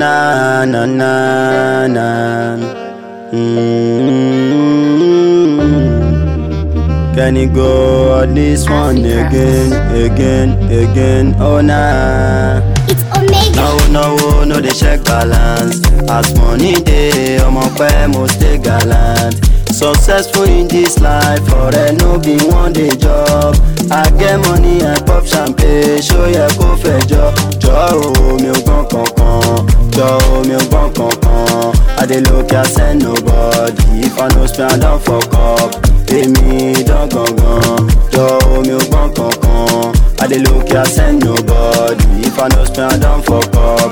na na na na. Mm. Can you go on this one again, again, again? Oh nah. It's Omega. No, no, no, they check balance. As money day, I'm a pay, most stay gallant. Successful in this life, for a no be one day job. I get money, I pop champagne, show ya kó fẹjọ́. Jọ o, mi ò gbọ́n kankan. Jọ o, mi ò gbọ́n kankan. I dey look ya send nobody. If I no spend, I don fuck up. Èmi dán gangan. Jọ o, mi ò gbọ́n kankan. I dey look ya send nobody. If I no spend, I don fuck up.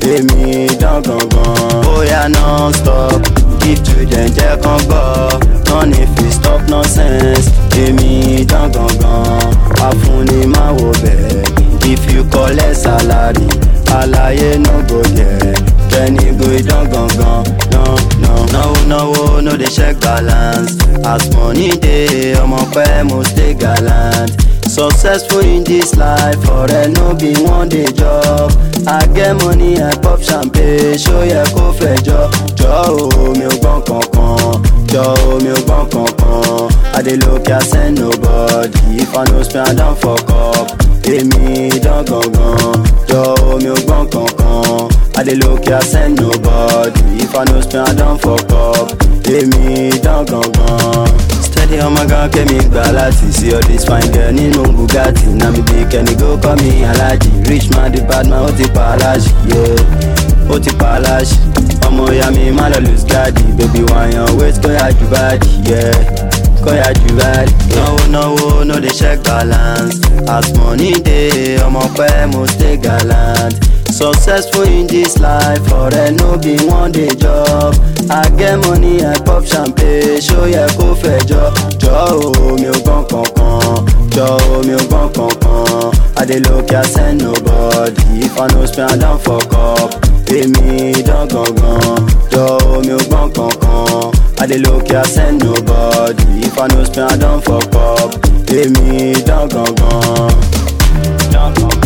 Èmi dán gangan. Bóyá non-stop. Give children jẹ́ kán gbọ́. None if we stop nonsense. Èmi dán gangan. Afúnni máa wo bẹ̀. If you collect salary, àlàyé no go there. Kẹ́ni go dán gangan. No, no. Náwó náwó no dey check balance. As money dey, ọmọ pẹ́ mo stay gallant. Successful in this life, ọ̀rẹ́ no be one day job. I get money, I pop champagne, ṣó yẹ kó fẹjọ́. Jọ o, mi ò gbọ́n kankan. Jọ o, mi ò gbọ́n kankan. I dey look ya send nobody. If I no spend, I don fuck up. Èmi dán gangan. Jọ o, mi ò gbọ́n kankan. I dey look ya send nobody. If I no spend, I don fuck up. Èmi dán gangan. Steady ọmọ gan kémi gbà láti see all this fine girl nínú Bugatti. Na mi bí kẹ́ni go call me Alhaji. Rich man the bad man ó ti pa aláṣì. Yeah. Ó ti pa aláṣì. Ọmọ ìyá mi má lọ lose guard. Baby wàyàn wait kó yá ju báàdì. Yeah. Kó yá ju báàdì. Náwó náwó no dey check balance. As money dey, ọmọ pẹ́ mo stay gallant. Successful in this life, ọ̀rẹ́ no be one day job. I get money, I pop champagne, ṣó yẹ kó fẹjọ́. Jọ o, mi ò gbọ́n kankan. Jọ o, mi ò gbọ́n kankan. I dey look ya send nobody. If I no spend, I don fuck up. Èmi dán gangan. Jọ o, mi ò gbọ́n kankan. I dey look ya send nobody. If I no spend, I don fuck up. Èmi dán gangan. Dán gangan.